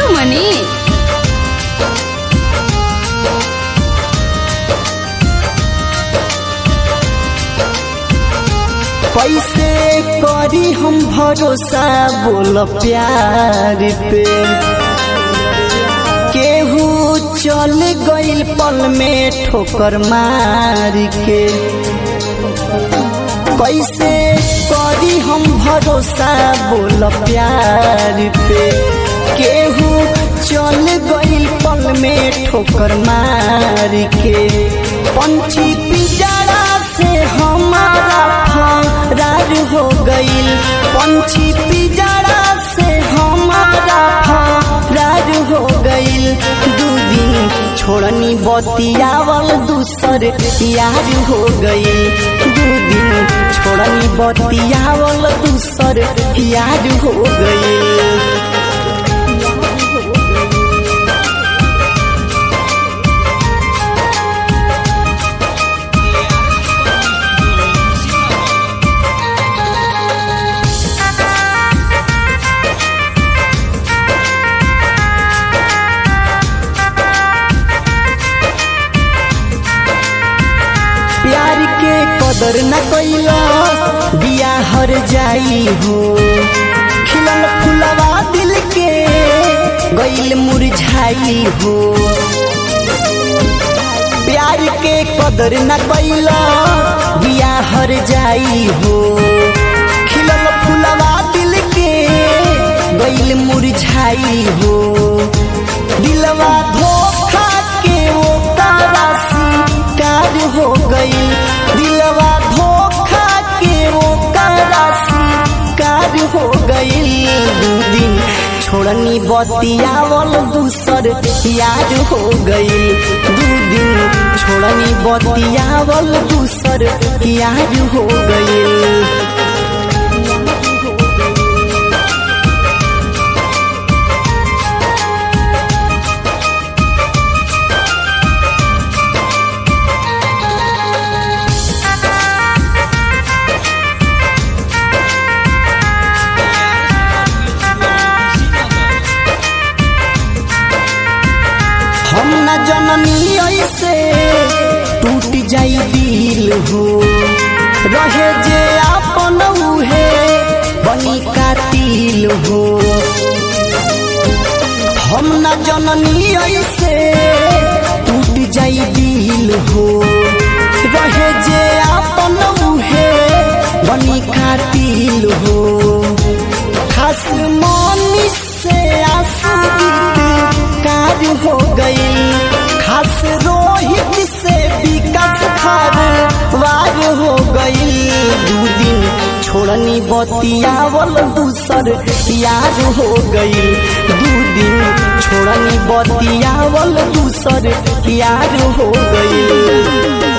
सीतामणि कैसे करी हम भरोसा बोल प्यार पे केहू चल गइल पल में ठोकर मार के कैसे करी हम भरोसा बोल प्यार पे केहू चल गइल पल में ठोकर मार के पंछी पिजड़ा से हमारा फरार हो गइल पंछी पिजड़ा से हमारा फरार हो गइल दू दिन छोड़नी बतियावल दूसर यार हो गइल दू दिन छोड़नी बतियावल दूसर यार हो गइल प्यार के कदर न कैला बिया हर जाई हो खिलल फुलवा दिल के गइल मुरझाई हो प्यार के कदर न कैला बिया हर जाई हो खिलल फुलवा दिल के गइल मुरझाई हो दिलवा धोखा के वो कारासी कार हो गई दिलवा धोखा के वो कारासी कार हो गई दू दिन छोड़नी बतियावल दूसर यार हो गई दू दिन छोड़नी बतियावल दूसर यार हो गई हम न जननी ऐसे टूट जाई दिल हो रहे जे आपन उहे बनी कातिल हो हम न जननी ऐसे टूट जाई दिल हो रहे जे आपन उहे बनी कातिल हो खास मनी से आंसू गीत कार हो गई खास रोहित से विकास खार वार हो गई दू दिन छोड़नी बतियावल दूसर यार हो गई दू दिन छोड़नी बतियावल दूसर यार हो गई